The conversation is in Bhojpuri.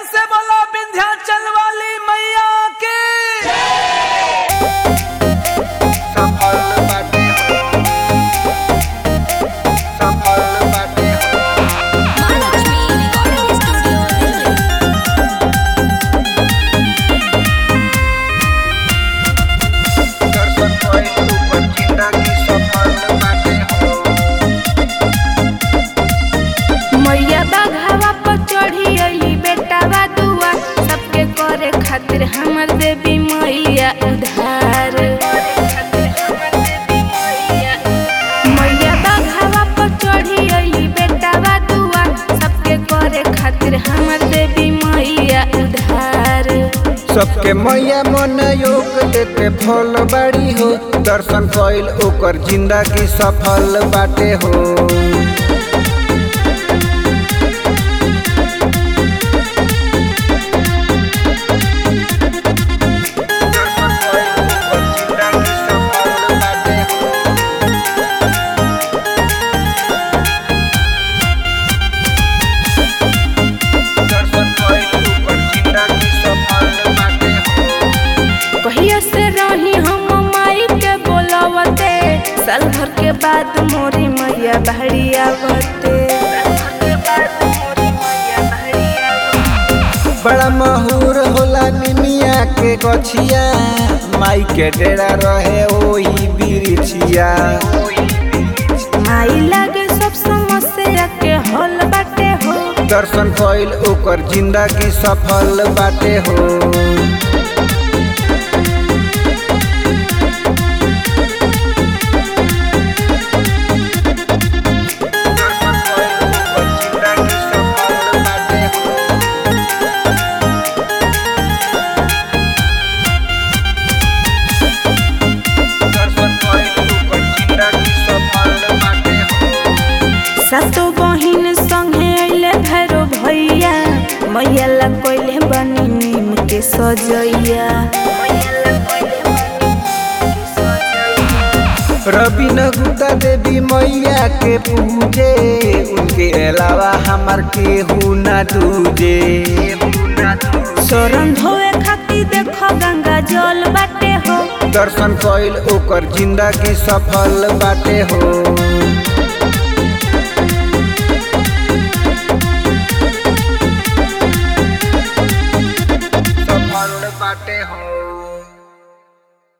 से बोला विंध्याचल वाली मैया की सफल बाटे हो सफल बाटे हो Mahalakshmi Recording Studio, Delhi. दर्शन कोई ऊपर जिंदगी सफल बाटे हो मैया बाघावा पर चढ़ी अली बेटावा दुआ सबके करे खातिर हमर देवी मैया उधार मैया बाघावा पर चढ़ी अली बेटावा दुआ सबके करे खातिर हमर देवी मैया उधार सबके मैया मन योग देते फल बाड़ी हो दर्शन कइल ओकर जिंदगी सफल बाटे हो दर्शन कइल ओकर जिंदगी सफल बाटे हो दर्शन कइल ओकर जिंदगी सफल बाटे हो कहिया से रही हम माई के बोलवते साल भर के बाद मोरी मैया बहड़िया बते बड़ा महूर होला निमिया के गछिया माई के डेरा रहे ओही बिरिछिया माई लागे सब समस्या के हल बाटे हो दर्शन कइल ओकर जिंदगी सफल बाटे हो दर्शन कइल ओकर जिंदगी सफल बाटे हो दर्शन कइल ओकर जिंदगी सफल बाटे हो सातो बहिन संगे अइले भैरो भैया मैया ला कोइले बनी नीम के सजैया रबीना गुप्ता देवी मैया के पूजे उनके अलावा हमार केहू ना दूजे शरण धोए खातिर देखो गंगा जल बाटे हो दर्शन कइल ओकर जिंदगी सफल बाटे हो सफल बाटे हो